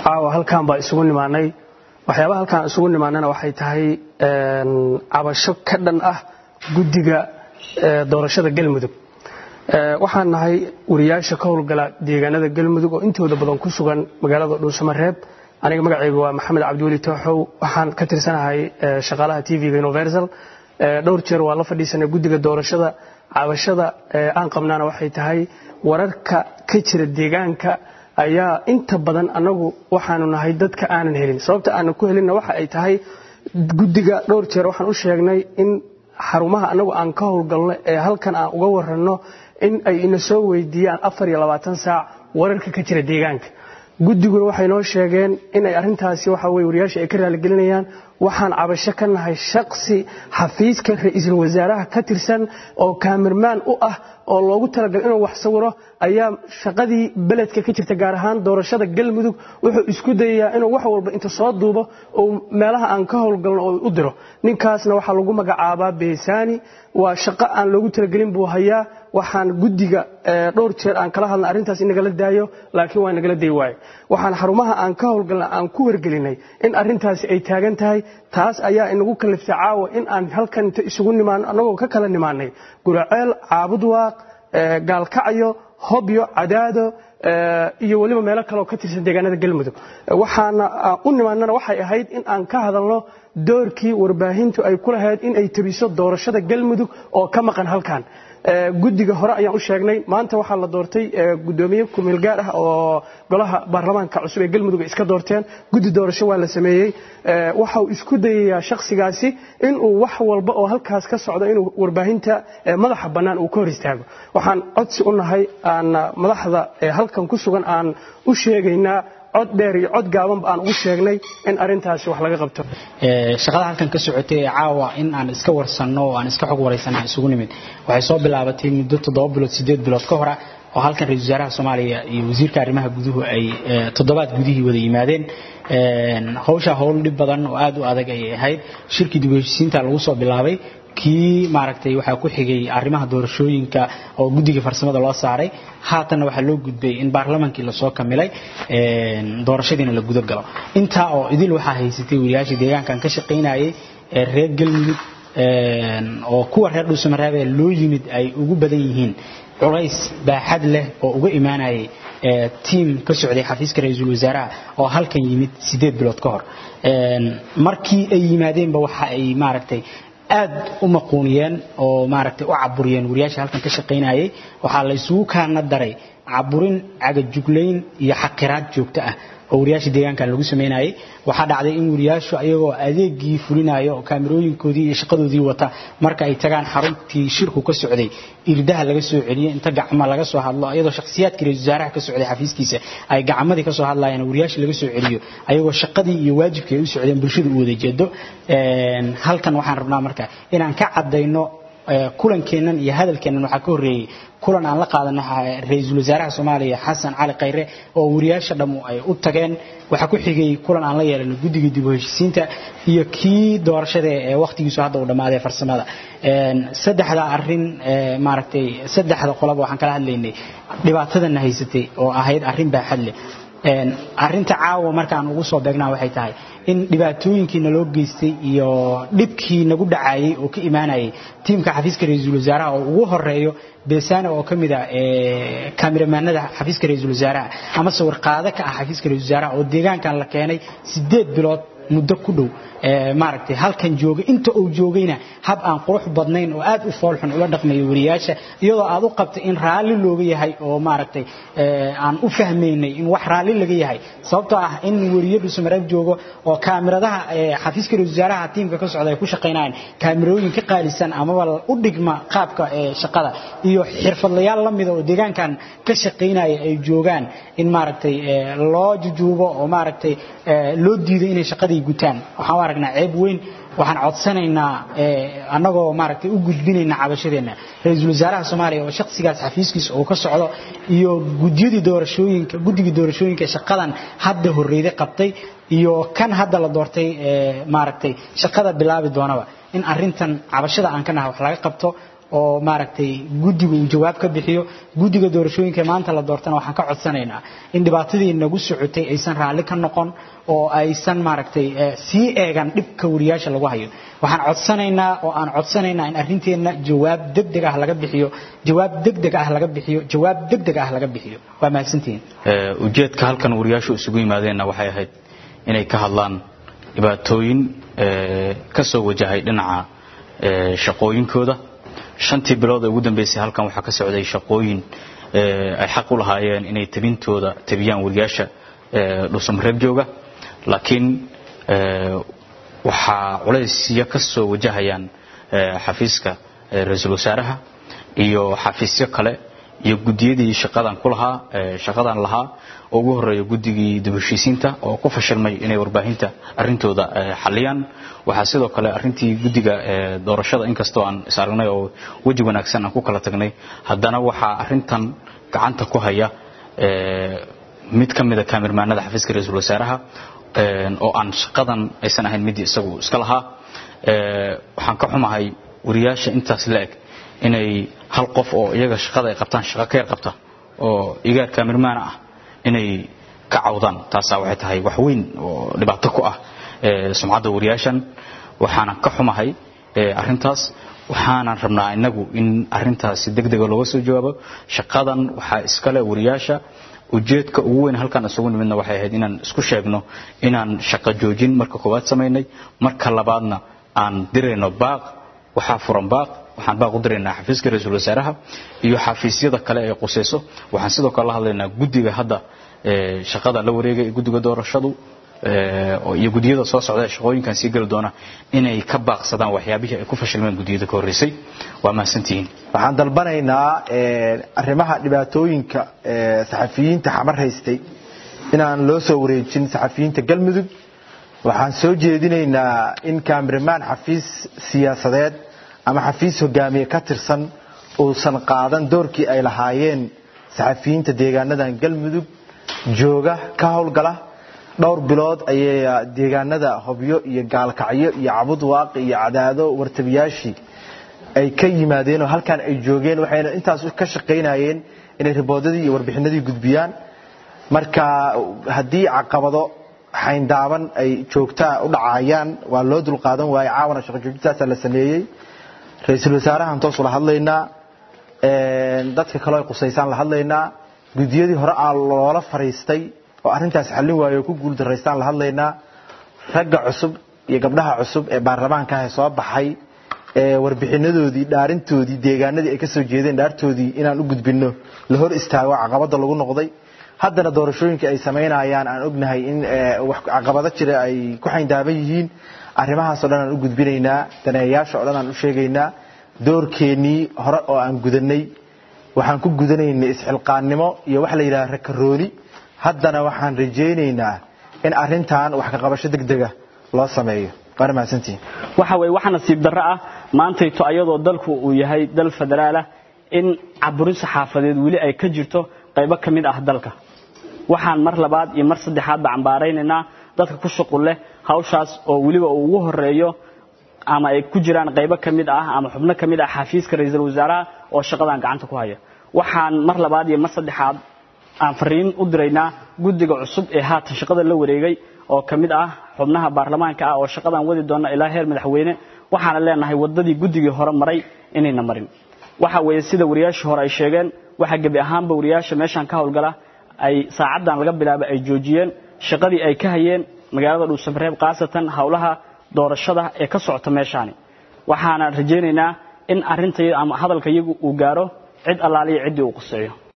caawa halkan baa isugu nimaanay waxyaabaha halkaan isugu nimaanana waxay tahay cabasho ka dhan ah guddiga doorashada galmudug waxaan nahay wariyaasha ka howlgala deegaanada galmudug oo intooda badan ku sugan magaalada dhuusamareeb aniga magacaygu waa maxamed cabdiweli tooxow waxaan ka tirsanahay shaqaalaha tv-ga universal dhowr jeer waa la fadhiisanay guddiga doorashada cabashada aan qabnaana waxay tahay wararka ka jira deegaanka ayaa inta badan anagu waxaanu nahay dadka aanan helin sababta aanan ku helinna waxa ay tahay guddiga dhowr jeer waxaan u sheegnay in xarumaha anagu aan ka howlgalno ee halkan aan uga waranno in ay ina soo weydiiyaan afar iyo labaatan saac wararka ka jira deegaanka guddiguna waxay noo sheegeen inay arrintaasi waxa weye wariyaasha ay ka raaligelinayaan waxaan cabasho ka nahay shaksi xafiiska ra-iisul wasaaraha ka tirsan oo kaamirmaan u ah oo loogu talagalay inuu wax sawiro ayaa shaqadii beledka ka jirta gaar ahaan doorashada galmudug wuxuu isku dayayaa inuu wax walba inta soo duubo oo meelaha aan ka howlgalno oo u diro ninkaasna waxaa lagu magacaabaa beesaani waa shaqo aan loogu talagelin buu hayaa waxaan guddiga dhowr jeer aan kala hadlna arrintaas in nagala daayo laakiin waa nagala day waaye waxaan xarumaha aan ka howlgalna aan ku wargelinay in arrintaasi ay taagan tahay taas ayaa inagu kaliftay caawa in aan halkan inta isugu nimaano annagoo ka kala nimaanay guraceel caabudwaaq gaalkacyo hobyo cadaado iyo weliba meelo kaleoo ka tirsan deegaanada galmudug waxaana u nimaanana waxay ahayd in aan ka hadalno doorkii warbaahintu ay ku lahayd in ay tebiso doorashada galmudug oo ka maqan halkan guddiga hore ayaan u sheegnay maanta waxaa la doortay gudoomiye kumeel gaar ah oo golaha baarlamaanka cusub ee galmudug ay iska doorteen guddi doorasho waa la sameeyey waxa uu isku dayayaa shakhsigaasi inuu wax walba oo halkaas ka socdo inuu warbaahinta madaxa bannaan uu ka hor istaago waxaan codsi u nahay aan madaxda halkan ku sugan aan u sheegaynaa cod dheer iyo cod gaabanba aan ugu sheegnay in arrintaasi wax laga qabto shaqada halkan ka socotay ee caawa in aan iska warsanno oo aan iska xog waraysanno isugu nimid waxay soo bilaabatay muddo toddoba bilood siddeed bilood ka hora oo halkan ra-isul wasaaraha soomaaliya iyo wasiirka arrimaha guduhu ay toddobaad gudihii wada yimaadeen hawshaa howl dhib badan oo aad u adag ayay ahayd shirkii dib u heshiisiinta lagu soo bilaabay kii maaragtay waxaa ku xigay arrimaha doorashooyinka oo guddiga farsamada loo saaray haatanna waxaa loo gudbay in baarlamaankii lasoo kamilay doorashadiina la guda galo intaa oo idil waxaa haysatay wariyaashii deegaankan ka shaqaynayay ee reer galmudug oo kuwa reer dhuusamareebe loo yimid ay ugu badan yihiin culays baaxad leh oo uga imaanayay tiim ka socday xafiiska ra-iisul wasaaraha oo halkan yimid siddeed bilood ka hor markii ay yimaadeenba waxa ay maaragtay aad u maquuniyeen oo maaragtay u caburiyeen wariyaasha halkan ka shaqaynayay waxaa la isugu kaana daray caburin cagajuglayn iyo xaqiraad joogto ah oo wariyaasha deegaankan lagu samaynayay waxaa dhacday in wariyaashu ayagoo adeegii fulinayo oo kaamirooyinkoodii iyo shaqadoodii wata marka ay tagaan xaruntii shirku ka socday irdaha laga soo celiyo inta gacmo laga soo hadlo iyadoo shakhsiyaadkii ra-isul wasaaraha ka socday xafiiskiisa ay gacmadii ka soo hadlayaan wariyaasha laga soo celiyo ayagoo shaqadii iyo waajibkii ay u socdeen bulshada u wada jeedo halkan waxaan rabnaa marka inaan ka caddayno kulankeennan iyo hadalkeennan waxaa ka horreeyey kulan aan la qaadano ra-iisul wasaaraha soomaaliya xasan cali khayre oo wariyaasha dhammu ay u tageen waxaa ku xigay kulan aan la yeelano guddiga dib u heshiisiinta iyo kii doorashada ee wakhtigiisu hadda uu dhammaaday farsamada saddexda arrin maaragtay saddexda qolaba waxaan kala hadlaynay dhibaatadana haysatay oo ahayd arrin baaxad leh arrinta caawa markaan ugu soo beegnaa waxay tahay in dhibaatooyinkii naloo geystay iyo dhibkii nagu dhacayay oo ka imaanayay tiimka xafiiska ra-iisul wasaaraha oo ugu horeeyo beesana oo ka mid a kaamiramanada xafiiska ra-iisul wasaaraha ama sawir qaado ka ah xafiiska ra-isul wasaaraha oo deegaankan la keenay siddeed bilood muddo ku dhow maaragtay halkan jooga inta uu joogayna hab aan qurux badnayn oo aad u foolxun ula dhaqmayo wariyaasha iyadoo aad u qabtay in raalli looga yahay oo maaragtay aan u fahmaynay in wax raalli laga yahay sababtoo ah in wariyo dhuusamareeb joogo oo kaamiradaha xafiiska ra-isul wasaaraha tiimka ka socda ay ku shaqaynayaan kaamirooyin ka qaalisan amaba u dhigma qaabka shaqada iyo xirfadlayaal la mida oo deegaankan ka shaqaynaya ay joogaan in maaragtay loo jujuubo oo maaragtay loo diido inay shaqadii gutaan waxaan u aragnaa ceeb weyn waxaan codsanaynaa annagoo maaragtay u gudbinayna cabashadeenna ra-iisul wasaaraha soomaaliya oo shakhsigaas xafiiskiisa uu ka socdo iyo gudyadii doorashooyinka guddigii doorashooyinka shaqadan hadda horreyday qabtay iyo kan hadda la doortay maaragtay shaqada bilaabi doonaba in arrintan cabashada aan ka nahay wax laga qabto oo maaragtay guddigu uu jawaab ka bixiyo guddiga doorashooyinka maanta la doortana waxaan ka codsanaynaa in dhibaatadii nagu socotay aysan raalli ka noqon oo aysan maaragtay sii eegan dhibka wariyaasha lagu hayo waxaan codsanaynaa oo aan codsanaynaa in arrinteenna jawaab degdeg ah laga bixiyo jawaab degdeg ah laga bixiyo jawaab degdeg ah laga bixiyo waa mahadsantihiin ujeedka halkan wariyaashu isugu yimaadeenna waxay ahayd inay ka hadlaan dhibaatooyin ka soo wajahay dhinaca shaqooyinkooda shantii bilood ee ugu dambeysay halkan waxaa ka socday shaqooyin ay xaq u lahaayeen inay tabintooda tabiyaan wariyaasha dhuusamareeb jooga laakiin waxaa culaysya ka soo wajahayaan xafiiska ra-iisul wasaaraha iyo xafiisyo kale iyo gudiyadii shaqadan ku lahaa shaqadan lahaa oo ugu horeeya guddigii dibheshiisiinta oo ku fashilmay inay warbaahinta arrintooda xaliyaan waxaa sidoo kale arrintii guddiga doorashada inkastoo aan is aragnay oo weji wanaagsan aan ku kala tagnay haddana waxaa arrintan gacanta ku haya mid ka mida kaamirmaanada xafiiska ra-iisul wasaaraha oo aan shaqadan aysan ahayn midii isagu iska lahaa waxaan ka xumahay wariyaasha intaas la-eg inay hal qof oo iyaga shaqada ay qabtaan shaqo ka yar qabta oo igaar kaamirmaana ah inay ka cawdaan taasaa waxay tahay wax weyn oo dhibaato ku ah sumcadda wariyaashan waxaanan ka xumahay arrintaas waxaanan rabnaa inagu in arrintaasi degdega looga soo jawaabo shaqadan waxaa iskale wariyaasha ujeedka ugu weyn halkaan isugu nimidna waxay ahayd inaan isku sheegno inaan shaqo joojin marka koowaad samaynay marka labaadna aan dirayno baaq waxaa furan baaq waxaan baaq u diraynaa xafiiska ra-iisul wasaaraha iyo xafiisyada kale ee qusayso waxaan sidoo kale la hadlaynaa guddiga hadda shaqada la wareegay ee guddiga doorashadu iyo gudiyada soo socda ee shaqooyinkan sii geli doona inay ka baaqsadaan waxyaabihii ay ku fashilmeen gudiyada ka horreysay waa mahadsantihiin waxaan dalbanaynaa arrimaha dhibaatooyinka saxafiyiinta xamar haystay inaan loo soo wareejin saxafiyiinta galmudug waxaan soo jeedinaynaa in kaamiramaan xafiis siyaasadeed ama xafiis hogaamiye ka tirsan uusan qaadan doorkii ay lahaayeen saxafiyiinta deegaanadan galmudug jooga ka howlgala dhowr bilood ayay deegaanada hobyo iyo gaalkacyo iyo cabud waaqi iyo cadaado wartabiyaashii ay ka yimaadeen oo halkan ay joogeen waxayna intaas ka shaqaynayeen inay riboodadii iyo warbixinadii gudbiyaan marka haddii caqabado xayndaaban ay joogtaa u dhacayaan waa loo dulqaadan waaye caawana shaqo joojintaasaa la sameeyey ra-iisul wasaarahan toos ula hadlaynaa dadka kaleo ay qusaysaan la hadlaynaa gudiyadii hore aa loola fariistay oo arrintaas xallin waaye oo ku guuldaraystaan la hadlaynaa ragga cusub iyo gabdhaha cusub ee baarlamaanka ah ee soo baxay ee warbixinadoodii dhaarintoodii deegaanadii ay ka soo jeedeen dhaartoodii inaan u gudbinno la hor istaago caqabada lagu noqday haddana doorashooyinka ay samaynayaan aan ognahay in caqabado jira ay ku xayndaaban yihiin arrimahaasoo dhan aan u gudbinaynaa daneeyaasha o dhan aan u sheegaynaa doorkeennii hore oo aan gudanay waxaan ku gudanaynay isxilqaannimo iyo waxa la yidhaha rakarooni haddana waxaan rajaynaynaa in arrintan wax ka qabasho degdega loo sameeyo waana mahadsantihin waxa weye waxa nasiib darro ah maantayto ayadoo dalku uu yahay dal federaalah in caburin saxaafadeed weli ay ka jirto qaybo ka mid ah dalka waxaan mar labaad iyo mar saddexaadba cambaaraynaynaa dadka ku shuqul leh hawshaas oo weliba uu ugu horeeyo ama ay ku jiraan qaybo ka mid ah ama xubno ka mid ah xafiiska ra-iisul wasaaraha oo shaqadan gacanta ku haya waxaan mar labaad iyo mar saddexaad aan fariin u diraynaa guddiga cusub ee haatan shaqada la wareegay oo ka mid ah xubnaha baarlamaanka ah oo shaqadan wadi doona ilaa heer madaxweyne waxaana leenahay wadadii guddigii hore maray inayna marin waxa weeye sida wariyaashii hore ay sheegeen waxa gebi ahaanba wariyaasha meeshan ka howlgala ay saacadan laga bilaaba ay joojiyeen shaqadii ay ka hayeen magaalada dhuusamareeb khaasatan howlaha doorashada ee ka socota meeshaani waxaana rajaynaynaa in arrinta ama hadalka iyagu uu gaaro cid allaaliya ciddii uu quseeyo